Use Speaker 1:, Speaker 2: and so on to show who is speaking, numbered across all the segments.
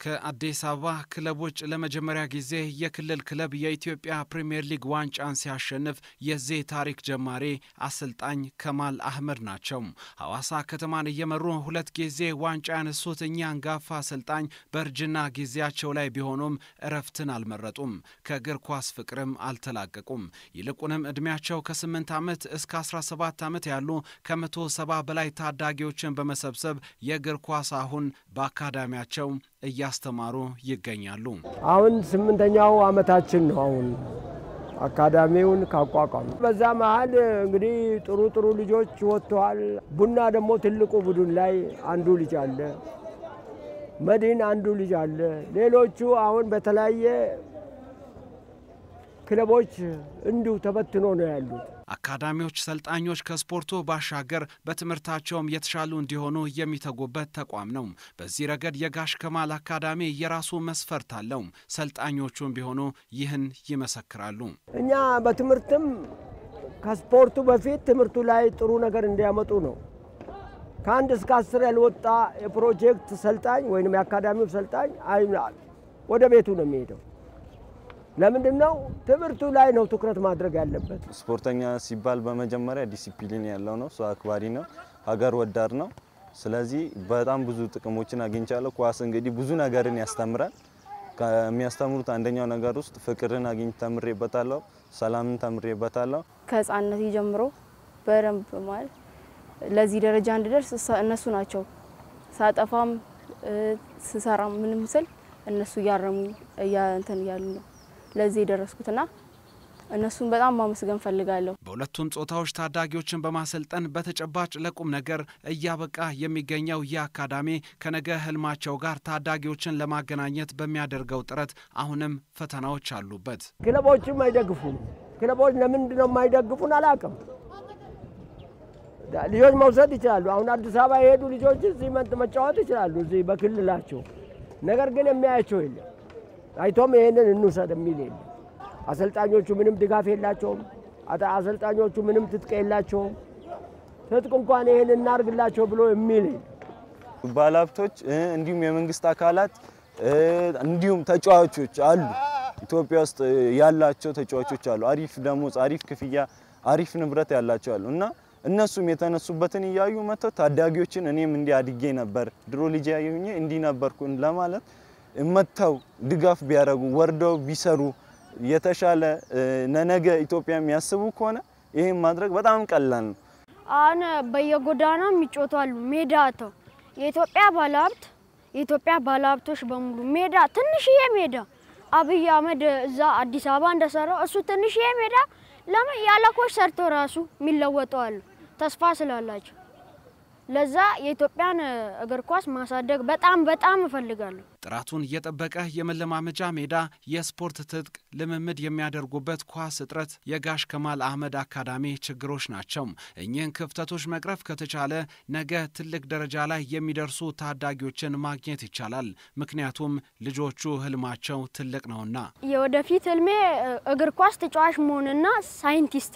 Speaker 1: ከአዲስ አበባ ክለብ ውጭ ለመጀመሪያ ጊዜ የክልል ክለብ የኢትዮጵያ ፕሪምየር ሊግ ዋንጫን ሲያሸንፍ የዚህ ታሪክ ጀማሪ አሰልጣኝ ከማል አህመድ ናቸው። ሐዋሳ ከተማን እየመሩ ሁለት ጊዜ ዋንጫ ያነሱት እኛ አንጋፋ አሰልጣኝ በእርጅና ጊዜያቸው ላይ ቢሆኑም እረፍትን አልመረጡም። ከእግር ኳስ ፍቅርም አልተላቀቁም። ይልቁንም ዕድሜያቸው ከ8 ዓመት እስከ 17 ዓመት ያሉ ከመቶ ሰባ በላይ ታዳጊዎችን በመሰብሰብ የእግር ኳስ አሁን በአካዳሚያቸው እያስተማሩ ይገኛሉ።
Speaker 2: አሁን ስምንተኛው ዓመታችን ነው። አሁን አካዳሚውን ካቋቋሙ በዛ መሀል እንግዲህ ጥሩ ጥሩ ልጆች ወጥተዋል። ቡና ደግሞ ትልቁ ቡድን ላይ አንዱ ልጅ አለ፣ መድን አንዱ ልጅ አለ። ሌሎቹ አሁን በተለያየ ክለቦች እንዲሁ ተበትኖ ነው ያሉት።
Speaker 1: አካዳሚዎች ሰልጣኞች ከስፖርቱ ባሻገር በትምህርታቸውም የተሻሉ እንዲሆኑ የሚተጉበት ተቋም ነው። በዚህ ረገድ የጋሽ ከማል አካዳሚ የራሱ መስፈርት አለው። ሰልጣኞቹም ቢሆኑ ይህን ይመሰክራሉ።
Speaker 2: እኛ በትምህርትም ከስፖርቱ በፊት ትምህርቱ ላይ ጥሩ ነገር እንዲያመጡ ነው። ከአንድ እስከ አስር ያልወጣ የፕሮጀክት ሰልጣኝ ወይም የአካዳሚው ሰልጣኝ ወደ ቤቱ ነው የሚሄደው። ለምንድን ነው? ትምህርቱ ላይ ነው ትኩረት ማድረግ ያለበት።
Speaker 3: ስፖርተኛ ሲባል በመጀመሪያ ዲሲፕሊን ያለው ነው፣ ሰው አክባሪ ነው፣ ሀገር ወዳድ ነው። ስለዚህ በጣም ብዙ ጥቅሞችን አግኝቻለሁ። ኳስ እንግዲህ ብዙ ነገርን ያስተምራል። ከሚያስተምሩት አንደኛው ነገር ውስጥ ፍቅርን አግኝ ተምሬበታለሁ፣ ሰላምን ተምሬበታለሁ።
Speaker 4: ከህፃንነት ጀምሮ በደንብ ማለት ለዚህ ደረጃ እንድደርስ እነሱ ናቸው። ሳጠፋም ስሰራም ምንም ስል እነሱ እያረሙ እንትን እያሉ ነው ለዚህ የደረስኩትና እነሱን በጣም ማመስገን ፈልጋለሁ።
Speaker 1: በሁለቱም ጾታዎች ታዳጊዎችን በማሰልጠን በተጨባጭ ለቁም ነገር እያበቃ የሚገኘው ይህ አካዳሚ ከነገ ህልማቸው ጋር ታዳጊዎችን ለማገናኘት በሚያደርገው ጥረት አሁንም ፈተናዎች አሉበት።
Speaker 2: ክለቦችም አይደግፉም። ክለቦች ለምንድን ነው የማይደግፉን አላውቅም። ልጆች መውሰድ ይችላሉ። አሁን አዲስ አበባ የሄዱ ልጆች እዚህ መጫወት ይችላሉ፣ እዚህ በክልላቸው። ነገር ግን የሚያያቸው የለም። አይቶም ይሄንን እንውሰድ የሚል የለም። አሰልጣኞቹ ምንም ድጋፍ የላቸውም። አሰልጣኞቹ ምንም ትጥቅ የላቸውም። ትጥቅ እንኳን ይሄን እናርግላቸው ብሎ የሚል
Speaker 3: ባለሀብቶች፣ እንዲሁም የመንግስት አካላት እንዲሁም ተጫዋቾች አሉ። ኢትዮጵያ ውስጥ ያላቸው ተጫዋቾች አሉ። አሪፍ ደሞዝ፣ አሪፍ ክፍያ፣ አሪፍ ንብረት ያላቸው አሉ እና እነሱም የተነሱበትን እያዩ መጥተው ታዳጊዎችን እኔም እንዲህ አድጌ ነበር ድሮ ልጅ ያየሁኝ እንዲህ ነበርኩ ለማለት መጥተው ድጋፍ ቢያደርጉ ወርደው ቢሰሩ የተሻለ ለነገ ኢትዮጵያ የሚያስቡ ከሆነ ይህም ማድረግ በጣም ቀላል ነው።
Speaker 5: አሁን በየጎዳናው የሚጮቱ አሉ። ሜዳ አተው የኢትዮጵያ ባለሀብት የኢትዮጵያ ባለሀብቶች በሙሉ ሜዳ ትንሽዬ ሜዳ አብይ አህመድ እዛ አዲስ አበባ እንደሰራው እሱ ትንሽዬ ሜዳ ለምን ያለ ኮች ሰርቶ ራሱ የሚለወጡ አሉ ተስፋ ስላላቸው ለዛ የኢትዮጵያን እግር ኳስ ማሳደግ በጣም በጣም እፈልጋለሁ።
Speaker 1: ጥራቱን የጠበቀ የመለማመጃ ሜዳ፣ የስፖርት ትጥቅ ልምምድ የሚያደርጉበት ኳስ እጥረት የጋሽ ከማል አህመድ አካዳሚ ችግሮች ናቸው። እኚህን ክፍተቶች መቅረፍ ከተቻለ ነገ ትልቅ ደረጃ ላይ የሚደርሱ ታዳጊዎችን ማግኘት ይቻላል። ምክንያቱም ልጆቹ ህልማቸው ትልቅ ነውና።
Speaker 5: የወደፊት ህልሜ እግር ኳስ ተጫዋች መሆንና ሳይንቲስት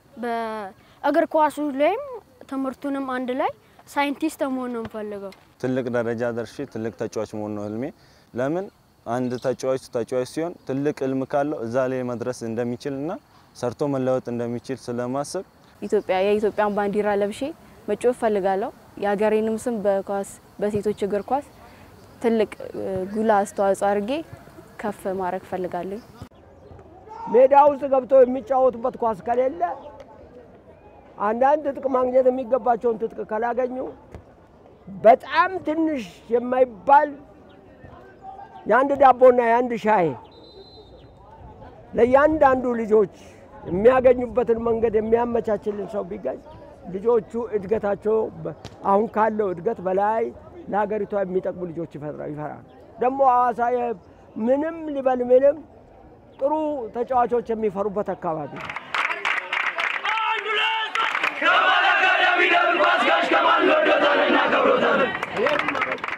Speaker 5: በእግር ኳሱ ላይም ትምህርቱንም አንድ ላይ ሳይንቲስት መሆን ነው የምፈልገው።
Speaker 3: ትልቅ ደረጃ ደርሼ ትልቅ ተጫዋች መሆን ነው ህልሜ። ለምን አንድ ተጫዋች ተጫዋች ሲሆን ትልቅ ህልም ካለው እዛ ላይ መድረስ እንደሚችል እና ሰርቶ መለወጥ እንደሚችል ስለማስብ
Speaker 4: ኢትዮጵያ የኢትዮጵያን ባንዲራ ለብሼ መጫወት እፈልጋለሁ። የሀገሬንም ስም በኳስ በሴቶች እግር ኳስ ትልቅ ጉላ አስተዋጽኦ አድርጌ ከፍ ማድረግ እፈልጋለሁ።
Speaker 2: ሜዳ ውስጥ ገብተው የሚጫወቱበት ኳስ ከሌለ አንዳንድ ትጥቅ ማግኘት የሚገባቸውን ትጥቅ ካላገኙ በጣም ትንሽ የማይባል የአንድ ዳቦና የአንድ ሻይ ለእያንዳንዱ ልጆች የሚያገኙበትን መንገድ የሚያመቻችልን ሰው ቢገኝ ልጆቹ እድገታቸው አሁን ካለው እድገት በላይ ለሀገሪቷ የሚጠቅሙ ልጆች ይፈራሉ። ደግሞ ሐዋሳ ምንም ሊበል ምንም ጥሩ ተጫዋቾች የሚፈሩበት አካባቢ ነው።
Speaker 6: ከማል አካዳሚ ደብል ኳስ ጋሽ ከማል እንወዶታለን፣ እናከብሮታለን።